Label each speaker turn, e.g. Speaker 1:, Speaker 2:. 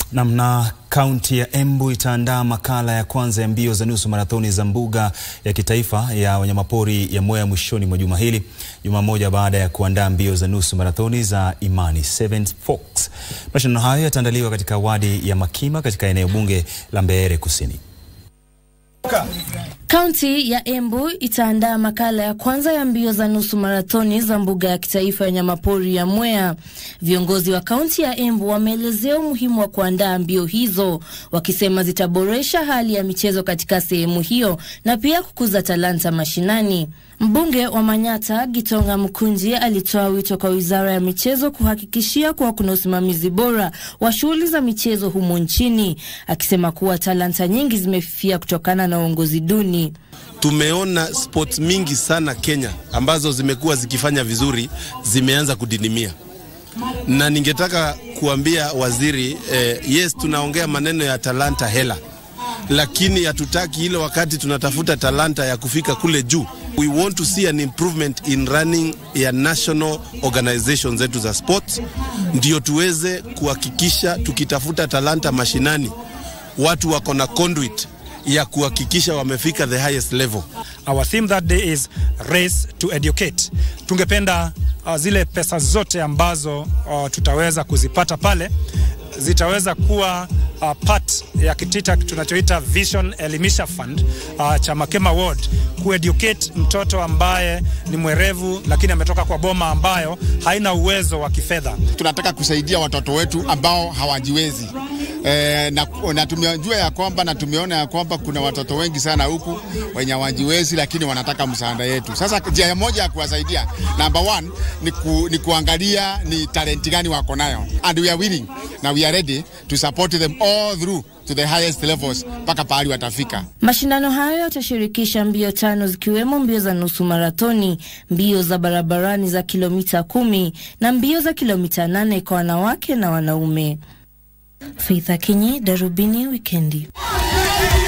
Speaker 1: Namna kaunti ya Embu itaandaa makala ya kwanza ya mbio za nusu marathoni za mbuga ya kitaifa ya wanyamapori ya Mwea mwishoni mwa juma hili, juma moja baada ya kuandaa mbio za nusu marathoni za Imani Seventh Forks. Mashindano hayo yataandaliwa katika wadi ya Makima katika eneo bunge la Mbeere Kusini.
Speaker 2: Kaunti ya Embu itaandaa makala ya kwanza ya mbio za nusu marathoni za mbuga ya kitaifa ya wanyamapori ya Mwea. Viongozi wa kaunti ya Embu wameelezea umuhimu wa kuandaa mbio hizo, wakisema zitaboresha hali ya michezo katika sehemu hiyo na pia kukuza talanta mashinani. Mbunge wa Manyata Gitonga Mkunji alitoa wito kwa wizara ya michezo kuhakikishia kuwa kuna usimamizi bora wa shughuli za michezo humo nchini, akisema kuwa talanta nyingi zimefifia kutokana na uongozi duni.
Speaker 3: Tumeona sports mingi sana Kenya ambazo zimekuwa zikifanya vizuri zimeanza kudinimia, na ningetaka kuambia waziri eh, yes, tunaongea maneno ya talanta hela, lakini hatutaki ile wakati tunatafuta talanta ya kufika kule juu. We want to see an improvement in running ya national organizations zetu za sports, ndio tuweze kuhakikisha tukitafuta talanta mashinani, watu wako na conduit ya kuhakikisha wamefika the highest level.
Speaker 4: Our theme that day is race to educate. Tungependa uh, zile pesa zote ambazo uh, tutaweza kuzipata pale zitaweza kuwa uh, part ya kitita tunachoita Vision Elimisha Fund uh, cha Makema Ward kueducate mtoto ambaye ni mwerevu lakini ametoka kwa boma ambayo haina uwezo wa kifedha.
Speaker 5: Tunataka kusaidia watoto wetu ambao hawajiwezi. E, na, na tumejua ya kwamba na tumeona ya kwamba kuna watoto wengi sana huku wenye hawajiwezi lakini wanataka msaada yetu. Sasa njia moja ya kuwasaidia number one ni, ku, ni kuangalia ni talenti gani wako nayo and we are willing na we are ready to support them all through to the highest levels mpaka pahali watafika.
Speaker 2: Mashindano hayo yatashirikisha mbio tano zikiwemo mbio za nusu marathoni, mbio za barabarani za kilomita kumi na mbio za kilomita nane kwa wanawake na wanaume. Faith Akinyi, Darubini Wikendi.